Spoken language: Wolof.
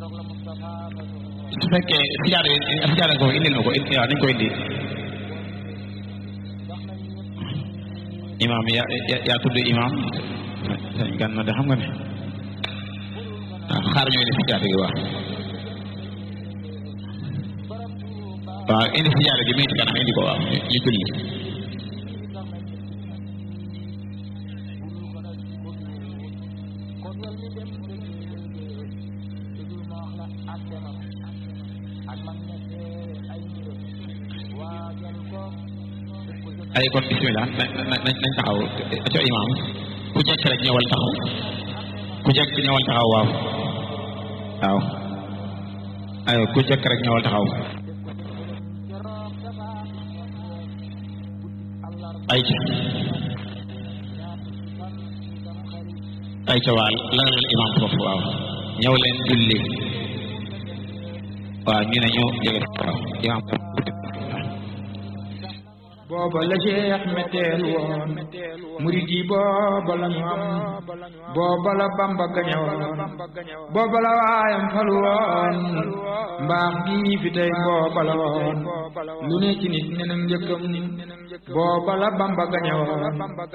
su fekkee sijaada sijaada ko indil ma ko waaw nañ ko indi imaam yaa yaa tudd imaam sañ gan na de xam nga ne waaw xaar ñu indi sijaada gi waaw waaw indi sijaada gi mi ngi ci kanam indi ko waaw ñu julli ay kon bismillah nañ nañ taxaw aco imaam ku jekk rek ñëwal taxaw ku jekk ñëwal taxaw waaw waaw ay ku jekk rek ñëwal taxaw ay ca ay ca waa lalal imaam foofu waaw ñëw leen julli waaw ñu ne ñu jege waaw imaam booba la Cheikh metteel woon murid yi booba la ñu am booba la Bamba gañe woon booba la waayam falu woon mbaax gi fi tey booba la woon lu ne ci nit nenam njëkkam booba la Bamba gañe woon